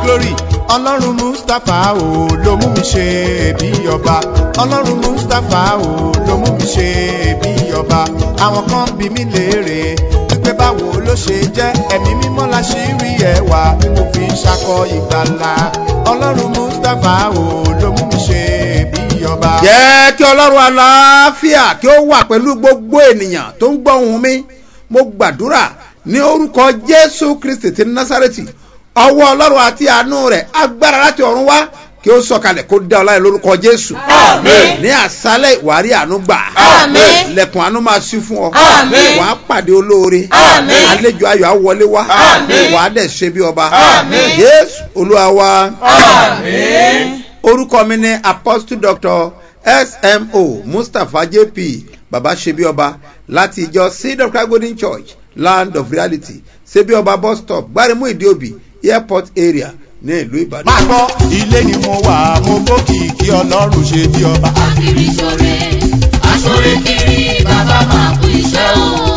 glory ọlọ́run mustapha o ló mú mi ṣe bí ọba ọlọ́run mustapha o ló mú mi ṣe bí ọba àwọn kan bí mi léèrè wípé báwo ló ṣe jẹ́ ẹ̀mí mímọ́ la ṣì rí ẹwà tí mo fi ń ṣakọ ìgbàlà ọlọ́run mustapha o ló mú mi ṣe bí ọba. jẹ́ kí ọlọ́run aláfíà kí ó wà pẹ̀lú gbogbo ènìyàn tó ń gbọ́ ohùn mi mo gbàdúrà ní orúkọ jésù kristi ti násàrẹ́tì ọwọ́ ọlọ́run àti àánú rẹ̀ agbára láti ọ̀run wá kí ó sọ̀kalẹ̀ kó dá ọ láyé lórúkọ jésù Àmín. ní àṣálẹ̀ ìwárí àánú gbà Àmín. lẹ̀kùn àánú máa ṣí fún ọ Àmín. wàá pàdé olóore Àmín. àlejò ayọ̀ á wọlé wá Àmín. wàá dẹ̀ ṣe bí ọba Àmín. jésù olúwa wa Àmín. orúkọ mi ni apostle doctor smo mustapha jp baba sebioba láti ìjọ seed of christ golden church land of reality sebioba bus stop gbarimu ìdíòbí airport area ní ìlú ìbàdàn. máa gbọ́ ilé ni mo wà mo gbókìkí ọlọ́run ṣe bí ọba. Akiri ṣore, aṣore kiri, bàbá máa kú iṣẹ́ o.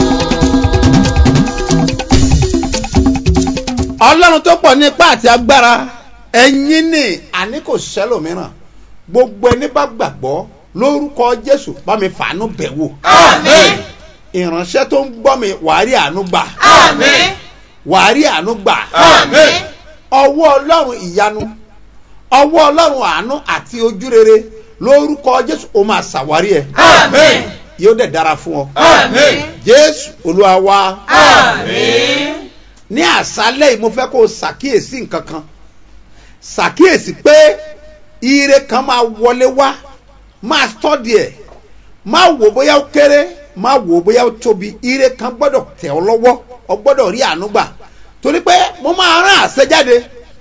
ọlọ́run tó pọ̀ nípa àti agbára ẹ̀yin ní àní kò sẹ́lòmíràn gbogbo ẹni bá gbàgbọ́ lórúkọ jésù bá mi fàánú bẹ̀ wò Àmín. ìránṣẹ́ tó ń gbọ́ mi wàá rí àánú gbà Àmín. wàá rí àánú gbà Àmín. ọwọ́ ọlọ́run ìyanu ọwọ́ ọlọ́run àánú àti ojúrere lórúkọ jésù ó máa ṣàwárí ẹ Àmín. yóò dẹ̀ dára fún ọ Àmín. jésù olúwa wa Àmín. ní àṣálẹ̀ yìí mo fẹ́ kó o ṣàkíyèsí nǹkan kan ṣàkíyèsí pé ire kan máa wọlé wá máa tọ́dí ẹ̀ máa wò bóyá ó kéré máa wò bóyá ó tóbi ire kan gbọ́dọ̀ tẹ̀ ọ́ lọ́wọ́ ọ gbọ́dọ̀ rí àánú gbà torí pé mo máa rán àṣẹ jáde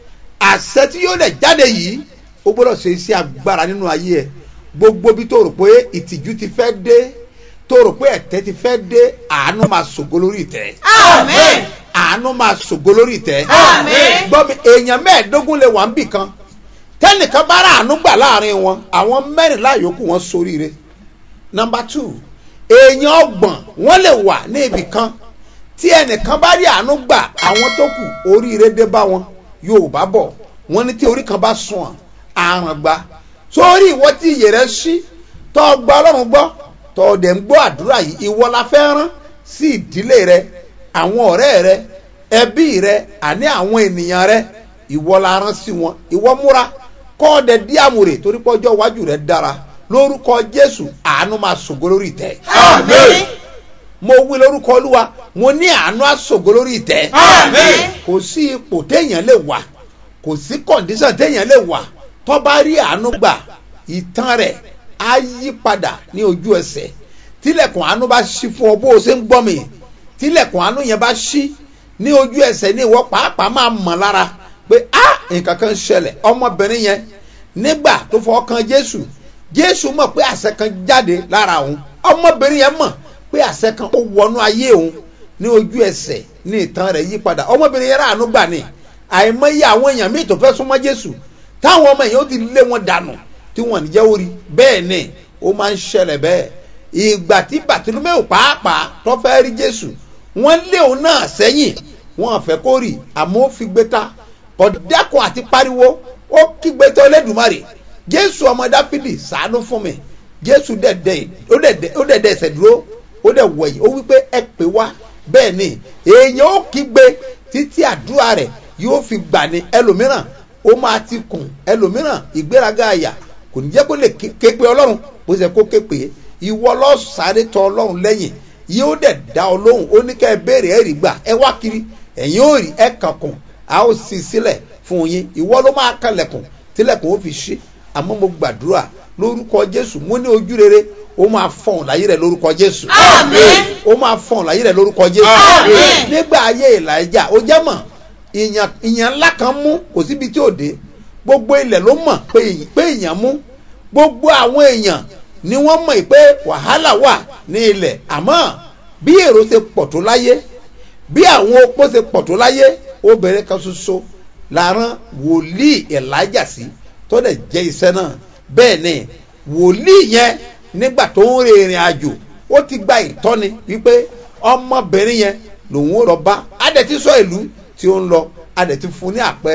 àṣẹ tí yóò dẹ̀ jáde yìí ó gbọ́dọ̀ ṣe iṣẹ́ agbára nínú ayé ẹ̀ gbogbo bí tó rò pé ìtìjú ti fẹ́ dé tó rò pé ẹ̀tẹ́ ti fẹ́ dé àánú máa ṣògo lórí ìtẹ́ Àmín. àánú máa ṣògo lórí ìtẹ́. Àmín. gbọ́ mi èèyàn mẹ́ẹ̀ẹ́dógún lè wà ń bì kan tẹ́nìkan bá rà àánú gbà láàrin wọn àwọn mẹ́rìnlá yòókù wọn soríire. nọmba two èèyàn ọgbọ̀n wọ́n lè wà ní ibì kan tí ẹnìkan bá rí àánú gbà àwọn tó kù oríire dé bá wọn yorùbá bọ̀ wọ́n ní tí orí kan bá sùn àrùn gba sórí ìwọ tí iyè rẹ ṣí tọ́ gba ọlọ́run gbọ́ tọ́ dẹ̀ ń gbọ́ àdúrà yìí ìwọ la fẹ́ rán sí ìdílé rẹ àwọn ọ̀rẹ́ rẹ ẹbí rẹ àní àwọn ènìyàn rẹ ìwọ la rán sí wọn ìwọ múra kọ́ ọ dẹ̀ dí àmùrè torí pé ọjọ́ iwájú rẹ dára lórúkọ jésù àánú máa ṣògo lórí ìtẹ́ Àmín. mo wí lórúkọ olúwa mo ní àánú àṣògo lórí ìtẹ́ Àmín. kò sí ipò téèyàn lè wà kò sí kọ̀ǹdíṣàn téèyàn lè wà tó bá rí àánú gbà ìtàn rẹ̀ á yí padà ní ojú ẹsẹ̀ tílẹ̀kùn àánú bá ṣí fún ọ bó o ṣe ń gbọ́ mi tílẹ̀kùn àánú yẹn bá ṣí ní ojú ẹsẹ̀ ní ìwọ pàápàá máa mọ̀ lára pé á nǹkan kan ṣẹlẹ̀ ọmọbìnrin yẹn nígbà tó fọwọ́ kan jésù jésù mọ̀ pé àṣẹ kan jáde lára òun ọmọbìnrin yẹn mọ̀ pé àṣẹ kan ó wọnú ayé òun ní ojú ẹsẹ̀ ní ìtàn rẹ̀ yí padà ọmọbìnrin yẹn ráàánú gbà ní àìmọye àwọn èèyàn míì tó fẹ́ súnmọ́ jésù táwọn ọmọ èèyàn ó ti lé wọn dànù tí wọn ní jẹ́ orí bẹ́ẹ̀ ni ó máa ń ṣẹlẹ̀ bẹ́ẹ̀ ìgbà tí bàtúlùmẹ́ò pàápàá tó fẹ́ rí jésù wọ́n lé òun náà sẹ́yìn wọ́n fẹ́ kó rí àmọ́ ó fi gbé ta kọ̀dákùn àti pariwo ó kígbe tó lẹ́dùnmarè jésù ọmọ dáfídì sàánú fún mi jésù dẹ̀dẹ̀ ó dẹ̀dẹ̀ ó dẹ̀dẹ̀ ẹsẹ̀ dúró ó dẹ̀ wọ̀nyí ó wípé ẹ pè wá bẹ́ẹ̀ ni èèyàn ó kígbe títí àdúrà rẹ̀ yóò fi gbà ní ẹlòmíràn ó máa ti kùn ẹlòmíràn ìgbéraga àyà kò ní jẹ́ kó lè ké ké pe ọlọ́run bó ṣe kó ké pe ìwọ lọ sáré tọ ọlọ́run lẹ́yìn yóò dẹ̀ dá ọ lóhùn ó ní ká ẹ béèrè ẹ rí gbà ẹ wá kiri ẹ̀yin ó rí ẹ kànkùn a ó sì sílẹ̀ fún yín ìwọ ló máa kalẹ̀kùn tílẹ̀kùn ó fi ṣí àmọ́ mo gbàdúrà lórúkọ jésù mo ní ojú rere ó máa fọ̀n láyé rẹ̀ lórúkọ jésù Àmín. ó máa fọ̀n láyé rẹ̀ lórúkọ jésù Àmín. nígbà ayé ìlàjà ó jẹ́ mọ̀ ìyàn ìyàn ńlá kan mú kò síbi tí ò dé gbogbo ilẹ̀ ló mọ̀ pé èyí- pé èèyàn mú gbogbo àwọn èèyàn ni wọ́n mọ̀ pé wàhálà wà ní ilẹ̀ àmọ́ bí èrò ṣe pọ̀ tó láyé bí àwọn opó ṣe pọ̀ tó láyé obìnrin kan ṣoṣo làrán wòlíì elijah sí tó dẹ̀ jẹ́ iṣẹ́ náà bẹ́ẹ̀ ni wòlíì yẹn nígbà tó ń rin ìrìn àjò ó ti gba ìtọ́ni wípé ọmọbìnrin yẹn lòun ó lọ bá adẹ̀ ti sọ ìlú tí ó ń lọ adẹ̀ ti fún ní àpẹẹrẹ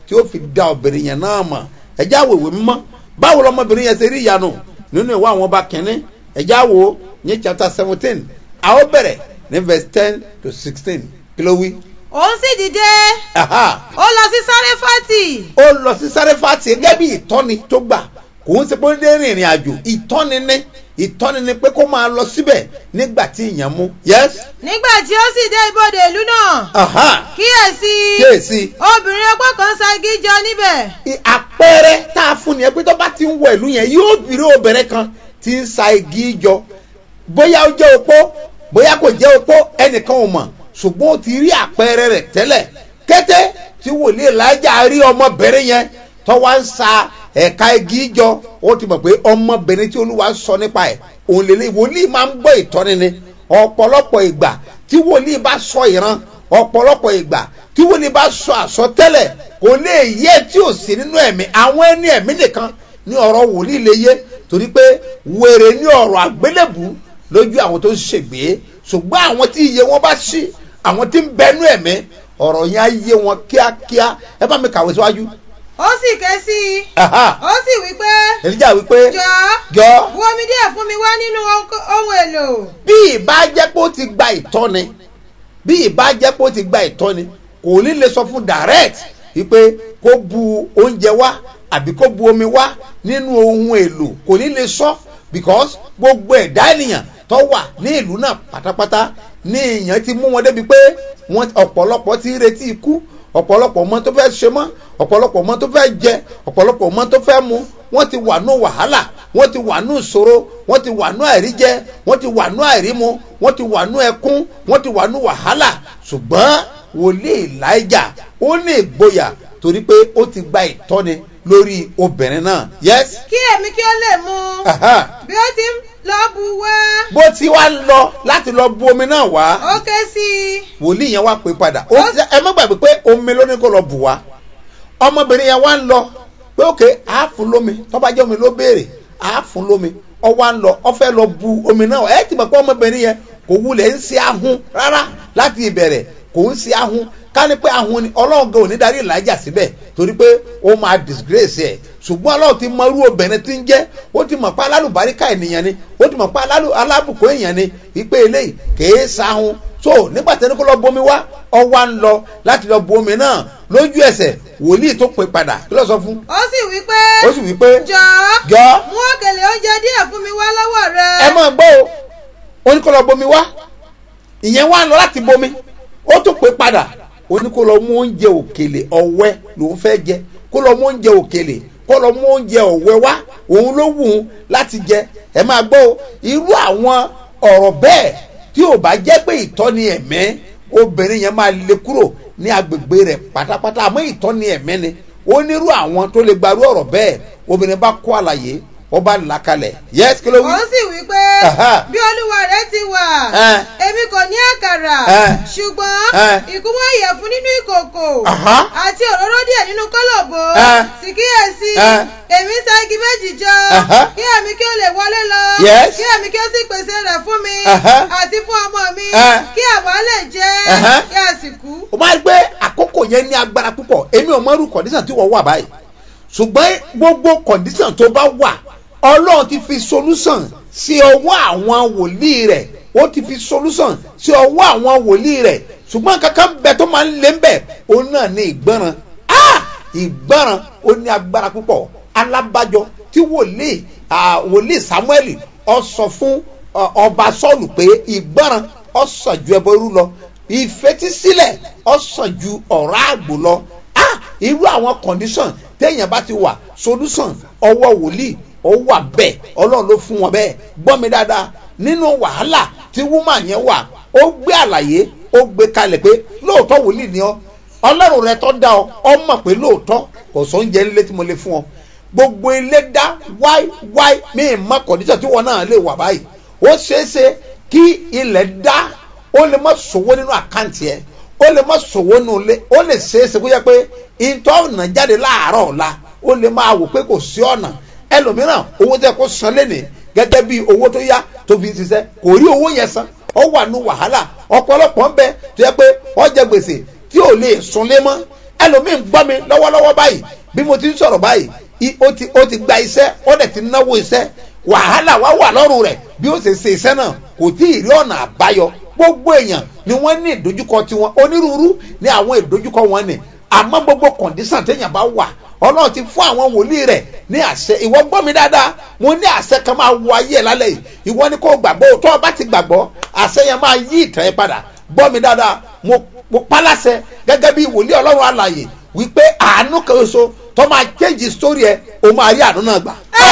tí ó fi da obìnrin yẹn náà mọ̀ ẹ̀já wo ìwé mímọ́ báwo lọmọbìnrin yẹn ṣe rí ìyanu nínú ìwé àwọn ọba kìnínní ẹ̀já wo ní chapter seventeen a ó bẹ̀rẹ̀ ní verse ten to sixteen kí ló wí. òun sì dìde Aha ó lọ sí sáréfàtì ó lọ sí sáréfàtì gẹ́gẹ́ bí ìtọ́ni tó gbà kò ń ṣe pé ó dé rìnrìn àjò ìtọ́ni ní ìtọ́ni ní pé kó máa lọ síbẹ̀ nígbà tí ìyẹn mú yes nígbà tí ó sì dé ibodè ìlú náà aha kíyèsí kéèsì obìnrin ọgbọ́n kan ṣagi jọ níbẹ̀ i- àpẹẹrẹ tá a fún ni ẹ pé tó bá ti ń wọ ìlú yẹn yóò bìrì obìnrin kan tí ń sa igi jọ bóyá ó jẹ́ opó bóyá kò jẹ́ opó ẹnìkan ò mọ̀ ṣùgbọ́n ó ti rí àpẹẹrẹ rẹ̀ tẹ́lẹ̀ kété tí wòlíì Èlíjà rí ọmọbìnrin yẹn tó wá ń sa ẹ̀ka igi jọ ó ti mọ̀ pé ọmọbìnrin tí olúwa sọ nípa ẹ̀ òun lélẹ̀ wòlíì máa ń gbọ́ ìtọ́ni ni ọ̀pọ̀lọpọ̀ ìgbà tí wòlíì bá sọ ìran ọ̀pọ̀lọpọ̀ ìgbà tí wòlíì bá sọ àsọtẹ́lẹ̀ kò lè yé tí ò sí nínú ẹ̀mí àwọn ẹni ẹ̀mí nìkan ní ọ̀rọ̀ wòlíì lè yé torí pé wèrè ní ọ̀rọ̀ àgbélébù lójú àwọn tó ń ṣègbè ṣùgbọ́n àwọn tí iye wọn bá ṣí àwọn tí ń bẹnu ẹ̀mí ọ̀rọ̀ yẹn á yé wọn kíákíá ẹ bá mi kàwé síwájú. ó sì ké sí i Aha. ó sì wí pé Èlíjà wípé jọ̀ọ́ jọ bu omi díẹ̀ fún mi wá nínú ohun- ohun èlò bí ìbá jẹ́ pé ó ti gba ìtọ́ni bí ìbá jẹ́ pé ó ti gba ìtọ́ni kò ní lè sọ fún direct wípé kó bu oúnjẹ wá àbí kó bu omi wá nínú ohun èlò kò ní lè sọ because gbogbo ẹ̀dá ènìyàn tó wà ní ìlú náà pátápátá ní èèyàn ti mú wọn débi pé wọn ọ̀pọ̀lọpọ̀ ti ń retí ikú ọ̀pọ̀lọpọ̀ mọ tó fẹ́ ṣe mọ́ ọ̀pọ̀lọpọ̀ mọ tó fẹ́ jẹ ọ̀pọ̀lọpọ̀ mọ tó fẹ́ mu wọ́n ti wà nù wàhálà wọ́n ti wà nù ìṣòro wọ́n ti wà nù àìríjẹ wọ́n ti wà nù àìrímu wọ́n ti wà nù ẹkún wọ́n ti wà nù wàhálà ṣùgbọ́n wòlíì Elijah ó ní ìgboyà torí pé ó ti gba ìtọ́ni lórí obìnrin náà yes kí èmi kí ó lè mu aha. bí ó ti ń lọ bu wá bó ti wá lọ láti lọ bu omi náà wá ó ké sí i wòlíì yẹn wá pè padà ó ẹ má gbàgbé pé omi ló ní kó lọ bù wá ọmọbìnrin yẹn wá ń lọ pé òkè á fún lómi tó bá jẹ́ omi ló béèrè á fún lómi ọ wá ń lọ ọ fẹ́ lọ bu omi náà ẹ ti mọ̀ pé ọmọbìnrin yẹn kò wulẹ̀ ń ṣe ahun rárá láti ìbẹ̀rẹ̀ kò ń ṣe ahun ká ní pé ahun ni ọlọ́run gan ò ní darí ìlàjà síbẹ̀ torí pé ó máa disgrace ẹ̀ ṣùgbọ́n ọlọ́run ti mọ irú obìnrin tí ń jẹ́ ó ti mọ̀ pé alálùbáríkà ènìyàn ni ó ti mọ̀ pé alálù- alábùkún èèyàn ni wípé eléyìí kèé sahun so nígbà tí ẹni kó lọ bomi wá ọ wá ń lọ láti lọ bomi náà lójú ẹsẹ̀ wòlíì tó pè padà kí ló sọ fún ó sì wí pé ó sì wí pé jọ̀ọ́ jọ mú òkèlè oúnjẹ díẹ̀ fún mi wá lọ́wọ́ rẹ ẹ máa gbọ́ o ó ní kó lọ bomi wá ìyẹn wá ń lọ láti bomi ó tún pè padà ó ní kó lọ mú oúnjẹ òkèlè ọ̀wẹ́ lòún fẹ́ jẹ kó lọ mú oúnjẹ òkèlè kó lọ mú oúnjẹ ọ̀wẹ́ wá òun ló wù ú láti jẹ ẹ máa gbọ́ o irú àwọn ọ̀rọ̀ bẹ́ẹ̀ tí ò bá jẹ́ pé ìtọ́ni ẹ̀mẹ́ obìnrin yẹn máa lè kúrò ní agbègbè rẹ̀ pátápátá àmọ́ ìtọ́ni ẹ̀mẹ́ ni ó nírú àwọn tó lè gbarú ọ̀rọ̀ bẹ́ẹ̀ obìnrin bá kó àlàyé ó bá là kalẹ̀ yẹ́sì kí ló wí. ó sì wí pé Aha. bí olúwa rẹ ti wà Eh. èmi kò ní àkàrà Eh. ṣùgbọ́n Eh. ìkúnwọ́ ìyẹ̀fun nínú ìkòkò Aha. àti òróró díẹ̀ nínú kólòbó Eh. sì kíyèsí Eh. èmi ń sa igi méjì jọ Aha. kí èmi kí ó lè wọlé lọ Yes. kí èmi kí ó sì pèsè rẹ̀ fún mi Aha. àti fún ọmọ mi Eh. kí àwa lè jẹ Aha. kí a sì kú. o máa rí pé àkókò yẹn ní agbára púpọ̀ èmi ò mọ̀rú kọ̀dísàn tí wọ́n wà báyìí ṣùgbọ́n gbogbo kọ̀dísàn tó bá wà ọlọ́run ti fi solúsàn sí ọwọ́ àwọn wòlíì rẹ̀ ó ti fi solúsàn sí ọwọ́ àwọn wòlíì rẹ̀ ṣùgbọ́n kankan bẹ tó máa ń lé ń bẹ̀ òun náà ní ìgbọràn ah ìgbọràn ó ní agbára púpọ̀ alábàjọ tí wòlíì ah, wòlíì samuel ó sọ fún ọ- ọba sọ́ọ̀lù pé ìgbọràn ó sàn ju ẹbọ irú lọ ìfetísílẹ̀ ó sàn ju ọ̀rá àgbò lọ ah irú àwọn condition téèyàn bá ti wà solution ọwọ́ wòlíì ó wà bẹ́ẹ̀ ọlọ́run ló fún wọn bẹ́ẹ̀ gbọ́ mi dáadáa nínú wàhálà tí woman yẹn wà ó gbé àlàyé ó gbé kalẹ̀ pé lóòótọ́ wòlíì ni ọ́ ọlọ́run rẹ tó dá ọ ọ mọ̀ pé lóòótọ́ kò sóúnjẹ nílé tí mo lè fún ọ gbogbo ilé dá wáí wáí mi ì mọ condition tí wọn náà lè wà báyìí ó ṣeéṣe kí ilẹ̀ dá ó lè má sòwò nínú àkáǹtì ẹ ó lè má sòwò nínú ilé ó lè ṣeéṣe kó yẹ pé ìtọ́ ọ̀nà jáde láàárọ̀ ọ̀la ó lè máa wò pé kò sí ọ̀nà ẹlòmíràn owó tẹ kó san lẹ́nìí gẹ́gẹ́ bí owó tó yá tó fi ṣiṣẹ́ kò rí owó yẹn san ó wà nù wàhálà ọ̀pọ̀lọpọ̀ ń bẹ tó yẹ pé wọ́n jẹ gbèsè tí ò lè sunlé mọ́ ẹlòmíín gbọ́ mi lọ́wọ́lọ́wọ́ báyìí bí mo ti ń sọ̀rọ̀ báyìí i- ó ti ó ti gba iṣẹ́ ó dẹ̀ ti náwó iṣẹ́ wàhálà wá wà lọ́rùn rẹ̀ bí ó ṣe ṣe iṣẹ́ náà kò tí ì rí ọ̀nà àbáyọ gbogbo èèyàn ni wọ́n ní ìdojúkọ tiwọn onírúurú ní àwọn ìdojúkọ wọn ni àmọ́ gbogbo kọ̀ǹdísàn téèyàn bá wà ọlọ́run ti fún àwọn wòlíì rẹ̀ ní àṣẹ ìwọ gbọ́ mi dáadáa mo ní àṣẹ kan máa wọ ayé ẹ̀ lálẹ́ yìí ìwọ ni kò gbàgbọ́ tó o bá ti gbàgbọ́ àṣẹ yẹn máa yí ìtàn yẹn padà gbọ́ mi dáadáa mo mo pálásẹ gẹ́gẹ́ bí wòlíì ọlọ́run alàyè wípé àánú kan oṣù tó máa change story ẹ o máa rí àánú náà gbà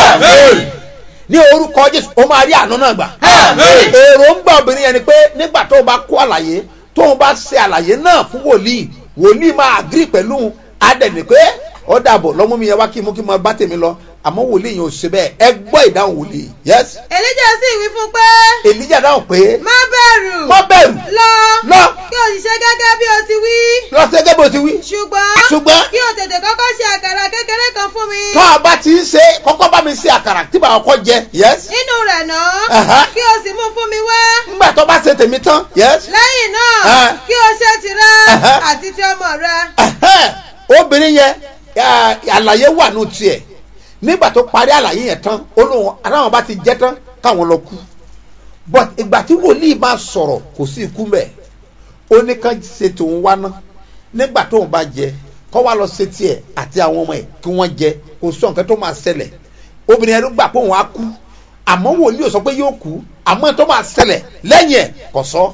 ní orúkọ jésù o máa rí àánú náà gbà èròǹgbà obìnrin yẹn ni pé nígbà tó o bá kó àlàyé tó o bá ṣe àlàyé náà fún wòlíì wòlíì máa agree pẹ̀lú adẹ̀ni pé ó dàbọ̀ lọ́mú mi yẹn wá kí mú kí n máa bá tèmi lọ àmọ́ wòlíì yẹn ò ṣe bẹ́ẹ̀ ẹ gbọ́ ìdáhùn wòlíì yes èlíjà sì wí fún pé èlíjà dáhùn pé má bẹ̀rù má bẹ̀rù lọ lọ kí o sì ṣe gẹ́gẹ́ bí o ti wí lọ sí gẹ́gẹ́ bó ti wí ṣùgbọ́n ṣùgbọ́n kí o tètè kọ́kọ́ ṣe àkàrà kékeré kan fún mi tó a bá ti ń ṣe kọ́kọ́ bá mi ṣe àkàrà tí bàá kọ́ jẹ yes nínú rẹ̀ Aha. náà kí o sì mú fún mi wá ńgbà tó bá ṣe tèmi tán yes lẹ́yìn náà Ah. kí o ṣe tirẹ̀ Aha. àti ti ọmọ rẹ Ẹhẹ́n, obìnrin yẹn à, àlàyé wà nù tiẹ̀ nígbà tó parí àlàyé yẹn tán olóhùn aláwọn bá ti jẹ́ tán káwọn lọ kú but ìgbà tí wòlíì máa sọ̀rọ̀ kò sí ikú mẹ́ ó ní ká ṣe tòun wá ná nígbà tóun bá jẹ kọ́ wá lọ ṣe tiẹ̀ àti àwọn ọmọ ẹ̀ kí wọ́n jẹ kò sọ nǹkan tó máa ṣẹlẹ̀ obìnrin yẹn ló gbà pé òun á kú àmọ́ wòlíì ò sọ pé yóò kú àmọ́ tó máa ṣẹlẹ̀ lẹ́yìn ẹ̀ kò sọ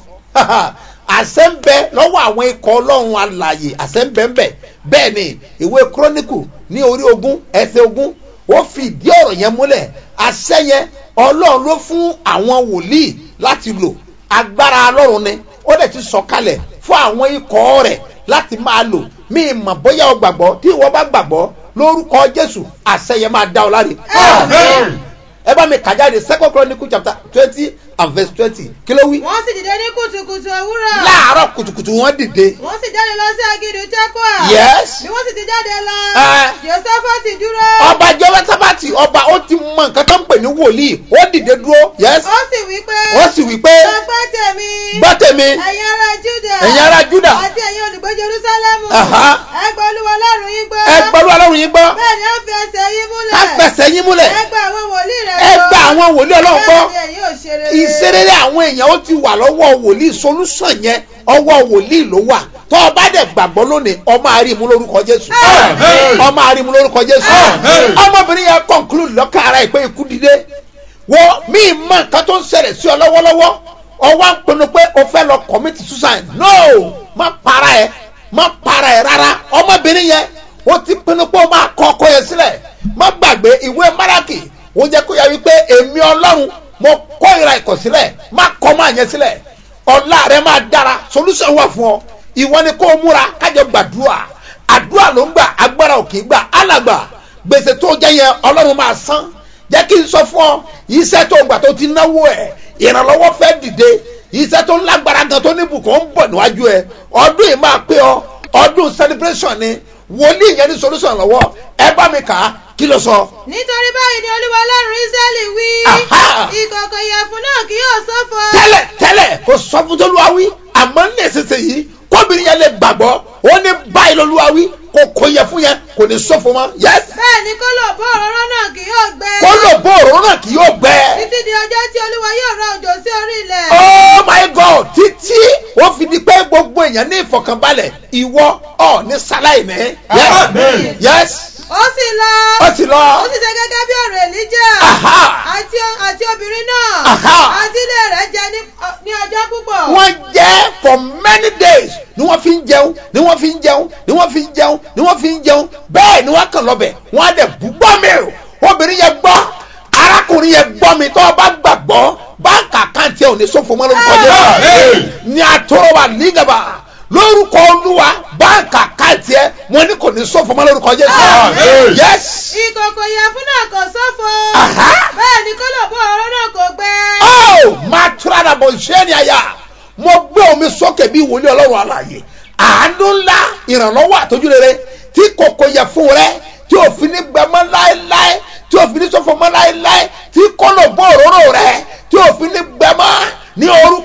àṣẹ ń bẹ lọ́wọ́ àwọn ikọ̀ ọlọ́run alàyè àṣẹ ń bẹ ń bẹ bẹ́ẹ̀ ni ìwé kúrónìkù ní orí ogún ẹsẹ̀ ogún ó fi ìdí ọ̀rọ̀ yẹn múlẹ̀ àṣẹ yẹn ọlọ́run ló fún àwọn wòlíì láti lò agbára ọlọ́run ni ó dẹ̀ ti sọ̀kalẹ̀ fún àwọn ikọ̀ rẹ̀ láti máa lò mí mọ̀ bóyá o gbàgbọ́ tí ìwọ bá gbàgbọ́ lórúkọ jésù àṣẹ yẹn máa dá ọ láre. Amen. ẹ bá mi kà jáde second chronicle chapter twenty and verse twenty kí ló wí. wọ́n sì dìde ní kùtùkùtù òwúrọ̀ láàárọ̀ kùtùkùtù wọ́n dìde. wọ́n sì jáde lọ sí aginjù tẹ́kọ̀ọ́ yes. bí wọ́n sì ti jáde lọ Ah. josephat dúró ọba jọ́wọ́sábàtì ọba ó ti mọ nǹkan tó ń pè ní wòlíì ó dìde dúró yes. ó sì wí pé ó sì wí pé ọgbọ́n tèmi gbọ́ tèmi ẹ̀yin ará juda ẹ̀yin ará Júdà. àti ẹ̀yin olùgbé jerusalemu Aha. ẹ gbọ́ olúwa ọlọ́run yín gbọ́ ẹ gbọ́dọ̀ ọlọ́run yín gbọ́ bẹ́ẹ̀ ni ó fi ẹsẹ̀ yín múlẹ̀ ká fẹsẹ̀ yín múlẹ̀ ẹ gba àwọn wòlíì rẹ̀ ẹ gba àwọn wòlíì ọlọ́run gbọ́ bẹ́ẹ̀ ni ẹ̀yin ò ṣe rere ìṣerere àwọn èèyàn ó ti wà lọ́wọ́ wòlíì solution yẹn ọwọ́ wòlíì ló wà tó o bá dẹ̀ gbàgbọ́ lónìí ọmọ àrímú lórúkọ jésù Amen. ọmọ àrímú lórúkọ jésù Amen. ọmọbìnrin yẹn conclude lọ́kàn ara ẹ̀ pé ikú dìde wo mí mọ nǹkan tó ń ṣẹlẹ̀ sí ọ lọ́wọ́lọ́wọ́ ọwọ́ ń pinnu pé o fẹ́ lọ commit suicide no má para ẹ̀ má para ẹ̀ rárá ọmọbìnrin yẹn ó ti pinnu pé o máa kọ ọkọ yẹn sílẹ̀ má gbàgbé ìwé máràkì ó jẹ́ kó yà wípé èmi ọlọ́run mo kọ́ ìra ìkọ̀sílẹ̀ má kọ́ máa yẹn sílẹ̀ ọ̀la rẹ máa dára solution wà fún ọ ìwọ ni kó o múra kájọ gbàdúrà àdúrà ló ń gbà agbára ò kì í gbà alàgbà gbèsè tó jẹ yẹn ọlọ́run máa san jẹ́ kí n sọ fún ọ iṣẹ́ tó gbà tó ti náwó ẹ̀ ìrànlọ́wọ́ fẹ́ dìde iṣẹ́ tó lágbára gan tó ní bùkún ń bọ̀ níwájú ẹ ọdún yìí máa pé ọ ọdún celebration ni wòlíì yẹn ní solution lọ́wọ́ ẹ bá mi kà á kí ló sọ. nítorí báyìí ni olúwa ọlọ́run israẹli wí Aha. ìkọ̀kọ̀ ìyẹ̀fun náà kì yóò ṣófo tẹ́lẹ̀ tẹ́lẹ̀ kò sọ fún tolúwawí àmọ́ ní ìsinsìnyí kóbìnrin yẹn lè gbàgbọ́ ó ní báyìí lolúwawí kò kò yẹ fún yẹn kò ní sọ́fọ mọ́ yẹ́s bẹ́ẹ̀ ni kólò bó òróró náà kì yóò gbẹ kó lò bó òróró náà kì yóò gbẹ. títí di ọjọ́ tí olúwa yóò rọ òjò sí orí ilẹ̀ oh my god títí ó fi di pé gbogbo èèyàn ní ìfọkànbalẹ̀ ìwọ ọ ní sáláì ní. Amen. yes ó sì lọ ó ti lọ. ó sì ṣe gẹ́gẹ́ bí ọ̀rọ̀ èlíjà Aha. àti àti obìnrin náà Aha. àti ilé rẹ̀ jẹ ní ní ọjọ́ púpọ̀ wọ́n jẹ́ for many days ni wọ́n fi ń jẹun ni wọ́n fi ń jẹun ni wọ́n fi ń jẹun ni wọ́n fi ń jẹun bẹ́ẹ̀ ni wọ́n kàn lọ́bẹ̀ wọ́n á dẹ̀ bú gbọ́ mi o obìnrin yẹn gbọ́ arákùnrin yẹn gbọ́ mi tó o bá gbàgbọ́ báńkì àkáǹtì ẹ̀ ò ní sófo mọ́ lórúkọ Amen. jẹ́ ní àtọ́wà nígàbà lórúkọ olúwa báńkì àkáǹtì ẹ̀ wọ́n ní kò ní sófo mọ́ lórúkọ jẹ́ Amen. yes ìkọ̀kọ̀ ìyẹ̀fun náà kò ṣófo Aha. bẹ́ẹ̀ ni kólò bó òróró náà kò gbẹ oh máa tura dà bọ̀ ṣé ni àyà mo gbé omi sókè bí wòlíì ọlọ́run àlàyé àánú ńlá ìrànlọ́wọ́ àtọ́jú rere tí kòkò yẹ fún rẹ tí òfin ní gbẹmọ́ láéláé tí òfin ní sọ́fọ́ mọ́ láéláé tí kọ́nà bọ́ òróró rẹ tí òfin ní gbẹmọ́ ní orúkọ jésù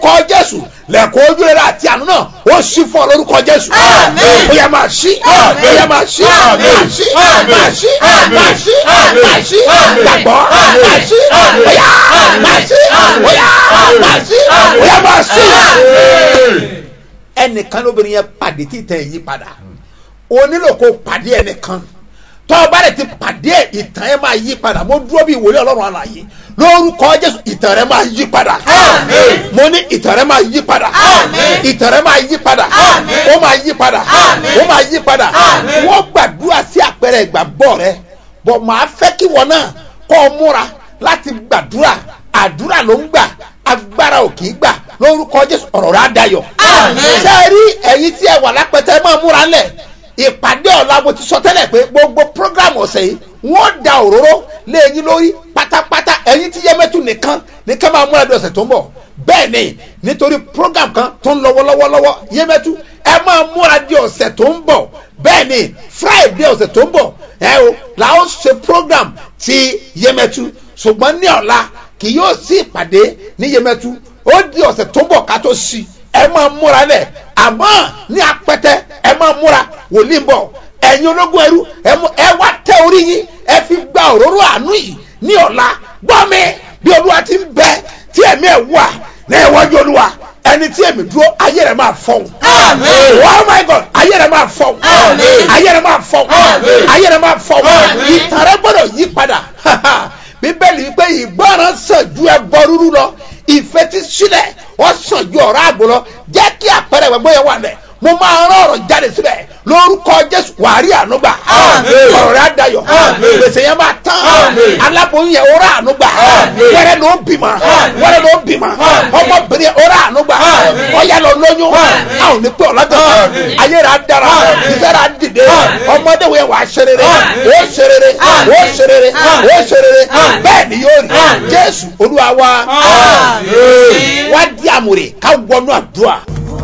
jésù lẹ́kọ̀ọ́ ojú rere àti àánú náà ó ṣí fún ọ lórúkọ jésù ó yẹ máa ṣí ó yẹ máa ṣí máa ṣí máa ṣí máa ṣí máa ṣí gbàgbọ́ máa ṣí ó yá máa ṣí ó yá máa ṣí ó yá máa ṣí. ẹnìkan lóbìnrin yẹn pàdé tí ìtàn yìí padà o nílò kó pàdé ẹnìkan tọ́ ọ bá rẹ̀ ti pàdé ẹ̀ ìtàn ẹ̀ máa yí padà mo dúró bí ìwòye ọlọ́run àlàyé lórúkọ jésù ìtàn rẹ̀ máa yí padà mo ní ìtàn rẹ̀ máa yí padà ìtàn rẹ̀ máa yí padà ó máa yí padà ó máa yí padà wọ́n gbàdúrà sí àpẹẹrẹ ìgbàgbọ́ rẹ bọ̀ máa fẹ́ kí wọn náà kọ́ ọ múra láti gbàdúrà àdúrà ló ń gbà agbára ò kì í gbà lórúkọ jésù ọ̀rọ̀ rẹ̀ á dayọ̀ ṣe é rí ẹ̀yin tí ẹ wà lápẹtẹ máa múra lẹ̀ ìpàdé ọ̀la mo ti sọ tẹ́lẹ̀ pé gbogbo programu ọ̀sẹ̀ yìí wọ́n da òróró lé ẹyin lórí pátápátá ẹyin tí yẹmẹ́tù nìkan nìkan máa múra di ọ̀sẹ̀ tó ń bọ̀ bẹ́ẹ̀ ni nítorí program kan tó ń lọ́wọ́ lọ́wọ́ lọ́wọ́ yẹmẹ́tù ẹ máa múra di ọ̀sẹ̀ tó ń bọ̀ bẹ́ẹ̀ ni friday ọ̀sẹ̀ tó ń bọ̀ ẹ o la ó ṣe program ti yẹmẹ́tù ṣùgbọ́n ní ọ̀la kì yóò sí ìpàdé ní yẹmẹ́tù ó di ọ̀sẹ̀ tó ń bọ̀ ká tó sí ẹ máa múra lẹ̀ àmọ́ ní apẹtẹ ẹ máa múra wòlíì ń bọ̀ ẹ̀yin ológun ẹrú ẹ wá tẹ orí yín ẹ fi gba òróró àánú yìí ní ọ̀la gbọ́ mi bí olúwa ti ń bẹ tí ẹ̀mí ẹ̀ wà ní ìwájú olúwa ẹni tí èmi dúró ayé rẹ̀ máa fọ̀hún. oh my god ayé rẹ̀ máa fọ̀hún. ayé rẹ̀ máa fọ̀hún. ayé rẹ̀ máa fọ̀hún. ìtàn rẹ̀ gbọ́dọ̀ yí padà bíbélì wípé ìgbọràn sàn ju ẹbọ rúrú lọ ìfetísílẹ̀ ó sàn ju ọ̀rọ̀ àgbò lọ jẹ́ kí àpẹẹrẹ ìwẹ̀gbọ́ yẹn wà lẹ̀ mo máa rán ọ̀rọ̀ jáde síbẹ̀ lórúkọ jésù wàárí ànúgbà ọ̀rọ̀ rẹ̀ àdayọ̀ gbèsè yẹn máa tán aláboyún yẹn ọ̀rọ̀ ànúgbà wẹ́rẹ́ ló bímọ wẹ́rẹ́ ló bímọ ọmọbìnrin ọ̀rọ̀ ànúgbà ọ̀yà lọ lóyún a ò ní pẹ́ ọ̀làgbọ̀n ayé rẹ̀ àdára ìfẹ́ rẹ̀ àdìde ọmọdé wo yẹn wà á ṣe rere ó ṣe rere ó ṣe rere ó ṣe rere bẹ́ẹ̀ ni yóò rí jésù olúwa wa wá di àmùrè ká wọnú àdúrà.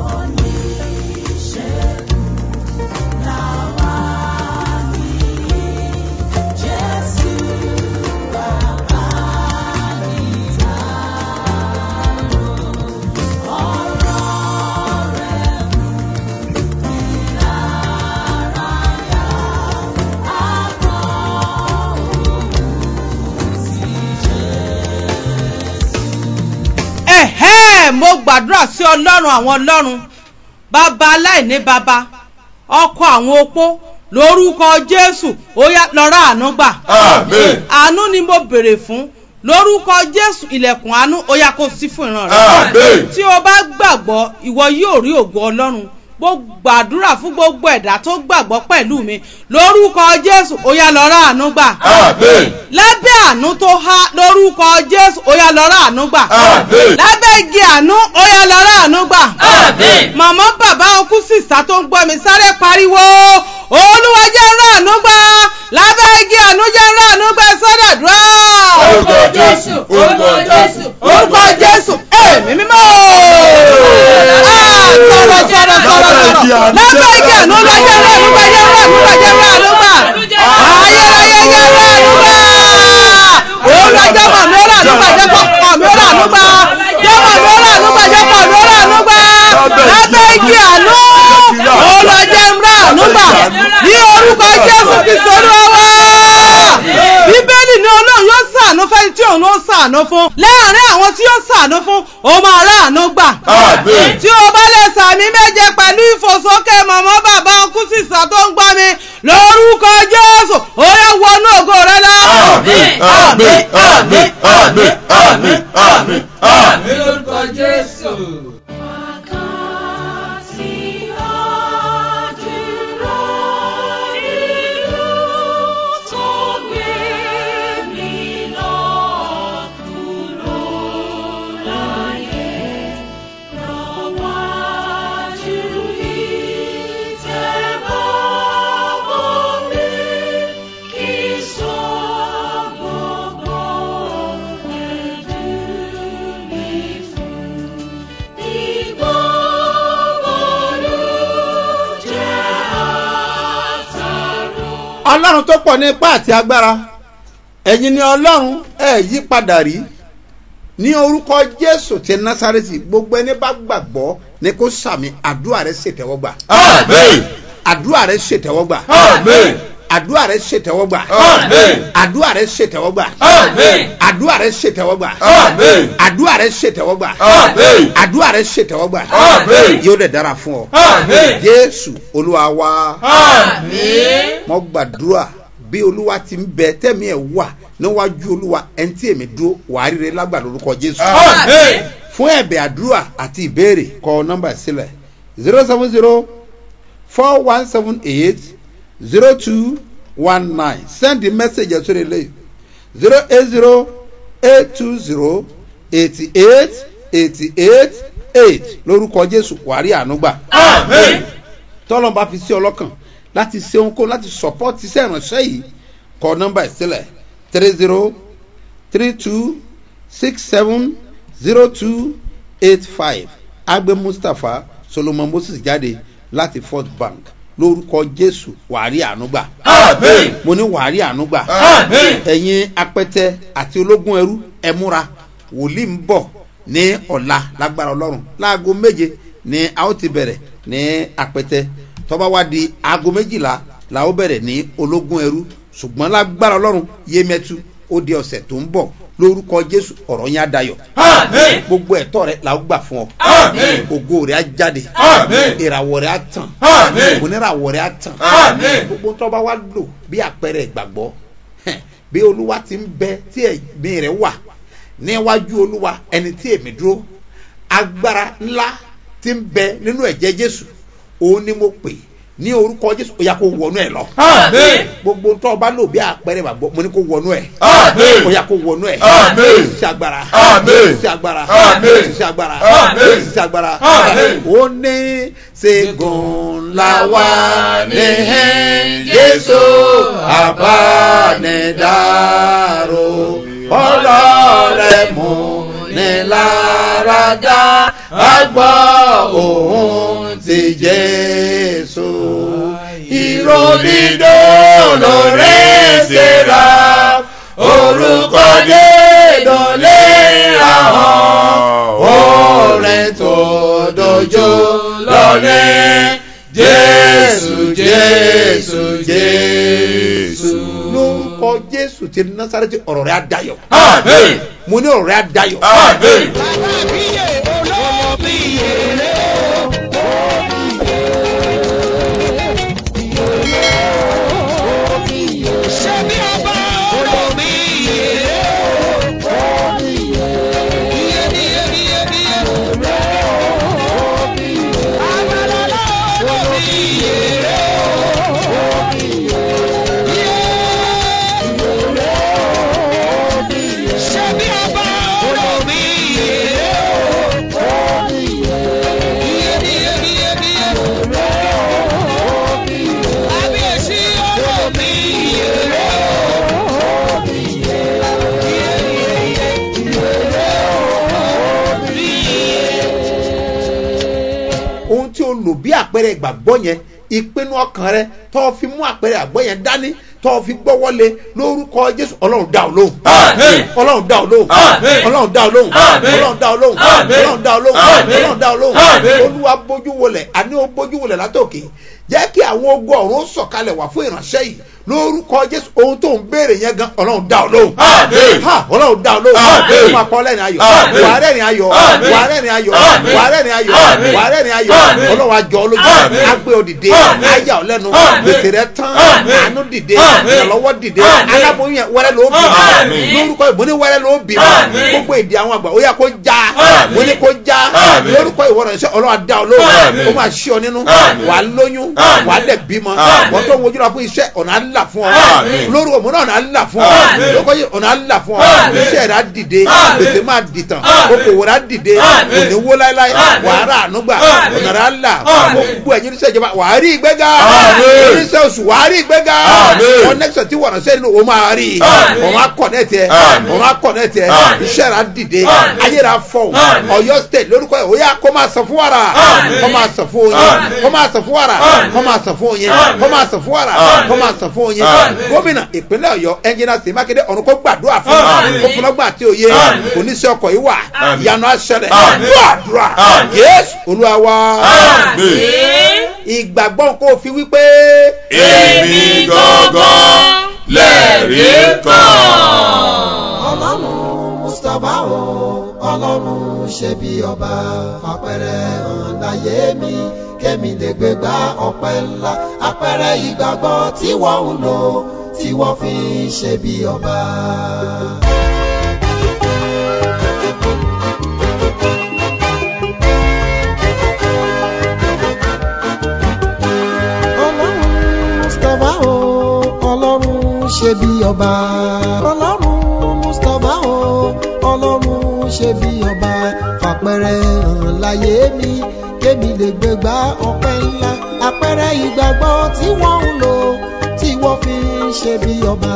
ẹ̀hẹ́ mo gbàdúrà sí ọlọ́run àwọn ọlọ́run bàbá aláìní bàbá ọkọ àwọn opó lórúkọ jésù ó yá lọ́rọ̀ àánú gbà Àmín. àánú ni mo béèrè fún lórúkọ jésù ilẹ̀kùn àánú ó yá kó sí fún ìran rẹ Àmín. tí o bá gbàgbọ́ ìwọ yóò rí ògo ọlọ́run mo gbàdúrà fún gbogbo ẹ̀dá tó gbàgbọ́ pẹ̀lú mi lórúkọ jésù ó yá lọ́rọ̀ àánú gbà Àmín. lábẹ́ àánú tó há lórúkọ jésù ó yá lọ́rọ̀ àánú gbà Àmín. lábẹ́ igi àánú ó yá lọ́rọ̀ àánú gbà Àmín. màmá bàbá ọkú sísá tó ń gbọ́ mi sáré pariwo olúwa jẹ́ ń rán àánú gbà lábẹ́ igi àánú jẹ́ ń rán àánú gbà sọ́dọ̀dúrà Orúkọ Jésù, orúkọ Jésù, orúkọ jésù èmi mímọ́ Ah, sọ̀rọ̀ sọ̀rọ̀ sọ̀rọ̀ sọ̀rọ̀ lábẹ́ igi àánú lọ jẹ́ ń rán àánú gbà jẹ́ ń rán àánú gbà jẹ́ ń rán àánú gbà ayérayé jẹ́ ń rán àánú gbà olúwa jẹ́ mọ̀ mi ó rà àánú gbà jẹ́ pọ̀ mi ó rà àánú gbà jẹ́ mọ̀ mi ó rà àánú gbà jẹ́ pọ̀ mi ó rà àánú gbà lábẹ́ igi àánú olúwa jẹ́ ń rán àánú gbà ní orúkọ jésù kristu olúwa wá bíbélì ní ọlọ́run yóò sàánú fẹ́ni tí òun ó sàánú fún láàárín àwọn tí yóò sàánú fún ó máa ráàánú gbà Àmín. tí o bá lè sàmì méje pẹ̀lú ìfòsókè mọ̀mọ́ bàbá ọkú sísà tó ń gbọ́ mi lórúkọ jésù ó yẹ wọnú ògo rẹ lọ. Àmín. Àmín. Àmín. Àmín. Àmín. Àmín. Àmín. lórúkọ Jésù. ọlọ́run tó pọ̀ ní ipá àti agbára ẹ̀yin ni ọlọ́run ẹ̀ yí padà rí ní orúkọ jésù ti násàrẹ́tì gbogbo ẹni bá gbàgbọ́ ni kó sàmì àdúrà rẹ ṣètẹ́wọ́gbà Amen. àdúrà rẹ ṣètẹ́wọ́gbà Amen. àdúrà rẹ ṣètẹ́wọ́gbà Amen. àdúrà rẹ ṣètẹ́wọ́gbà Amen. àdúrà rẹ ṣètẹ́wọ́gbà Amen. àdúrà rẹ ṣètẹ́wọ́gbà Amen. àdúrà rẹ ṣètẹ́wọ́gbà Amen. yóò dẹ̀ dára fún ọ Amen. jésù olúwa wa Amen. mo gbàdúrà bí olúwa ti ń bẹ tẹ́mi ẹ̀ wà níwájú olúwa ẹni tí èmi dúró wàá ríre lágbà lórúkọ jésù Amen. fún ẹ̀bẹ̀ àdúrà àti ìbéèrè kọ nọ́mbà sílẹ̀ zero seven zero four one seven eight zero two one nine send the message ẹ̀sọ́ rẹ̀ lẹ́yìn zero eight zero eight two zero eighty eight eighty eight eight lórúkọ jésù wàrí ànúgbà Amen. tọ́lọ́n bá fi sí ọlọ́kàn láti ṣe ohunkóhun láti support iṣẹ́ ìránṣẹ́ yìí kọ nọ́mbà ìsílẹ̀ three zero three two six seven zero two eight five agbe mustapha solomon moses jáde láti fort bank lórúkọ jésù wàárí ànúgbà Amen. mo ní wàárí ànúgbà Amen. ẹ̀yin apẹtẹ àti ológun ẹrú ẹ múra wòlíì ń bọ̀ ní ọ̀la lágbára ọlọ́run láago méje ní a ó ti bẹ̀rẹ̀ ní apẹtẹ tọ́ba wá di aago méjìlá la ó bẹ̀rẹ̀ ní ológun ẹrú ṣùgbọ́n lágbára ọlọ́run yémẹ́tu ó di ọ̀sẹ̀ tó ń bọ̀ lórúkọ jésù ọ̀rọ̀ yẹn á dayọ̀ Amen. gbogbo ẹ̀tọ́ rẹ la ó gbà fún ọ Amen. ògo rẹ á jáde Amen. ìràwọ̀ rẹ á tàn Amen. oníràwọ̀ rẹ á tàn Amen. gbogbo tó bá wá lò bí àpẹẹrẹ ìgbàgbọ́ hẹn, bí olúwa ti ń bẹ tí ẹ̀mí rẹ̀ wà níwájú olúwa ẹni tí èmi dúró agbára ńlá ti ń bẹ nínú ẹ̀jẹ̀ jésù òun ni mo pè ní orúkọ jésù ó yà kó wọnú ẹ lọ Amen. gbogbo tó bá lò bí àpẹẹrẹ ìgbàgbọ́ mo ní kó wọnú ẹ Amen. ó yà kó wọnú ẹ Amen. sí agbára Amen. sí agbára Amen. sí agbára Amen. sí agbára Amen. ó ní ṣẹ́gun la wà ní jésù àbánidáró ọlọ́rẹ̀ mú ní láradá àgbọ̀ òun ti jésù ìròdìdó lórí ṣẹlá orúkọ dédò lé ahọ́n orin tó dojú lọ́lẹ̀ jésù jésù jésù. lórúkọ jésù ti násàrẹ́tì ọ̀rọ̀ rẹ̀ á dayọ̀ Amen. mo ní ọ̀rọ̀ rẹ̀ á dayọ̀. Amen. ohun tí o lò bí àpẹẹrẹ ìgbàgbọ́ yẹn ìpinnu ọkàn rẹ tó fi mú àpẹẹrẹ àgbọ̀ yẹn dání tó fi gbọ́wọ́lé lórúkọ jésù ọlọ́run dá ọ lóhùn Amen. ọlọ́run dá ọ lóhùn Amen. ọlọ́run dá ọ lóhùn Amen. ọlọ́run dá ọ lóhùn Amen. ọlọ́run dá ọ lóhùn Amen. ọlọ́run dá ọ lóhùn Amen. olúwa bójú wọlẹ̀ àní ó bójú wọlẹ̀ látòkè jẹ́ kí àwọn ogun ọ̀run sọ̀kalẹ̀ wá fún ìránṣẹ́ yìí lórúkọ jésù ohun tó ń béèrè yẹn gan ọlọ́run dá ọ lóhùn Amen. ha ọlọ́run dá ọ lóhùn Amen. ó máa kọ́ lẹ́rìn ayọ̀ Amen. wàá rẹ́rìn ayọ̀ Amen. wàá rẹ́rìn ayọ̀ Amen. wàá rẹ́rìn ayọ̀ Amen. wàá rẹ́rìn ayọ̀ Amen. ọlọ́run àjọ olójú Amen. agbé òdìdé Amen. ayà ọ̀lẹ́nu Amen. gbèsè rẹ tán Amen. àánú dìde Amen. ìrànlọ́wọ́ dìde Amen. aláboyún yẹn wẹ́rẹ́ ló bì Amen. lórúkọ ìbò ní wẹ́rẹ́ ló bì Amen. gbogbo èdè àwọn àgbà ó yà kó já Amen. mo ní kó já Amen. lórúkọ ìwọ rẹ̀ ṣe ọlọ́run àdá olóhùn Amen. ó máa ṣí ọ nínú Amen. wà á lóyún Amen. wà á dẹ̀ bímọ Amen. wọ́n tó ń wojú lọ fún iṣẹ́ ọ̀nà àlà fún ọ Amen. lórúkọ òmùnà ọ̀nà àlà fún ọ Amen. lórúkọ yìí ọ̀nà àlà fún ọ Amen. iṣẹ́ rẹ̀ á dìde Amen. gbèsè máa dìtàn Amen. okòwò rẹ̀ á dìde Amen. kò ní wó láéláé Amen. wà á rà ànúgbà Amen. ọ̀nà rẹ̀ á là Amen. gbogbo ẹ̀yin oníṣẹ́ ìjọba wà á rí ìgbéga Amen. oníṣẹ́ oṣù wà á rí ìgbéga Amen. connection tí wọ̀nà sẹ́yìn o máa rí i Àmín. òun á connect ẹ Àmín. òun á connect ẹ Àmín. iṣẹ́ rà dìde Àmín. ayé rà fọ̀hún Àmín. ọ̀yọ́ state lórúkọ ẹ̀ òyà kó máa sọ fún wàrà Àmín. kó máa sọ fún oyin Àmín. kó máa sọ fún wàrà Àmín. kó máa sọ fún oyin Àmín. kó máa sọ fún wàrà Àmín. kó máa sọ fún oyin Àmín. gómìnà ìpínlẹ̀ ọ̀yọ́ ẹnjìnà sí mákindé ọ̀run kó gbàdúrà fún Àmín. kó fúnlọ́gbà àti òye Àmín. kò ní sí ọkọ̀ yìí wà Àmín. ìyanu aṣẹlẹ̀ Àmín. gbàdúrà Àmín. yéésù olúwa wa Àmín. ìgbàgbọ́ kó o fi wípé èmi gangan lẹ́rìí kan. ọlọ́run mustapha o ọlọ́run ṣe bí ọba àpẹẹrẹ hàn láyé mi kémi lè gbé gbá ọpẹ́ ńlá àpẹẹrẹ ìgbàgbọ́ tí wọ́n ń lò tí wọ́n fi ń ṣe bí ọba. ọlọ́run mustapha o ọlọ́run ṣe bí ọba ọlọ́run mustapha o ọlọ́run ṣe bí ọba fàpẹrẹ hàn láyé mi kémi lè gbégbá ọpẹ́ ńlá àpẹẹrẹ ìgbàgbọ́ tí wọ́n ń lò tí wọ́n fi ń ṣe bí ọba.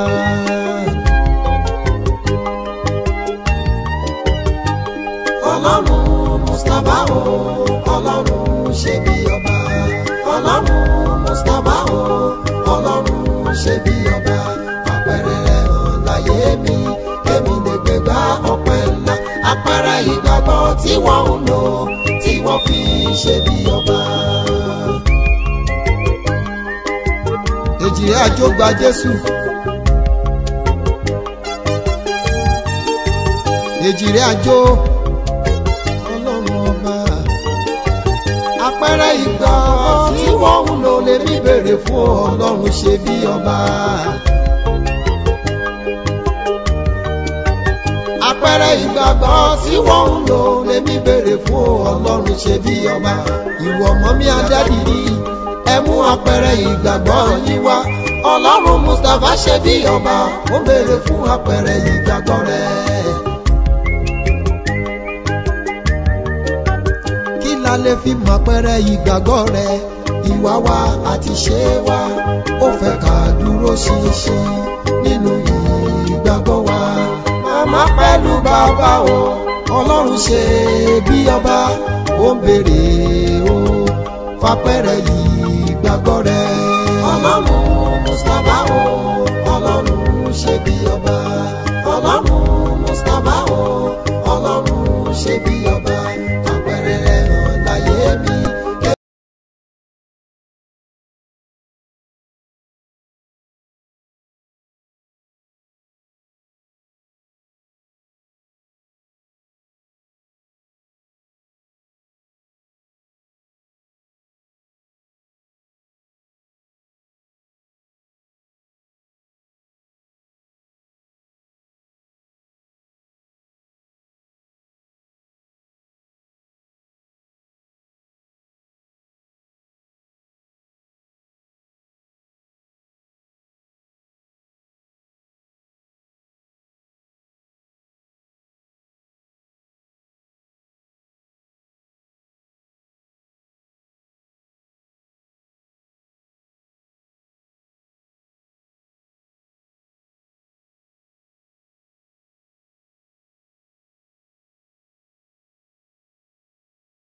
ọlọ́run mustapha o ọlọ́run ṣe bí ọba ọlọ́run mustapha o ọlọ́run ṣe bí ọba àpẹẹrẹ rẹ̀ hàn láyé mi kémi lè gbégbá ọpẹ́ ńlá àpẹẹrẹ ìgbàgbọ́ tí wọ́n ń lò tí wọ́n fi ń ṣe bí ọba. èjì àjò gba jésù. èjì rẹ̀ àjò ọlọ́run ọba àpẹẹrẹ ìgbà tí wọ́n ń lò lè mí bèrè fún ọlọ́run ṣe bí ọba. àpẹẹrẹ ìgbàgbọ́ tí wọ́n ń lò lè mí bèrè fún ọlọ́run ṣe bí ọba. ìwọ ọmọ mi adádìrí ẹ mú àpẹẹrẹ ìgbàgbọ́ yín wá ọlọ́run mustapha ṣe bí ọba ó bèrè fún àpẹẹrẹ ìgbàgbọ́ rẹ̀. kí la lè fi mọ àpẹẹrẹ ìgbàgbọ́ rẹ ìwà wa àti ṣe wa ó fẹ́ ká dúró ṣinṣin nínú ìgbàgbọ́ wa màmá pẹ̀lú bàbá o ọlọ́run ṣe bí ọba ó ń béèrè o fapẹ̀rẹ̀ ìgbàgbọ́ rẹ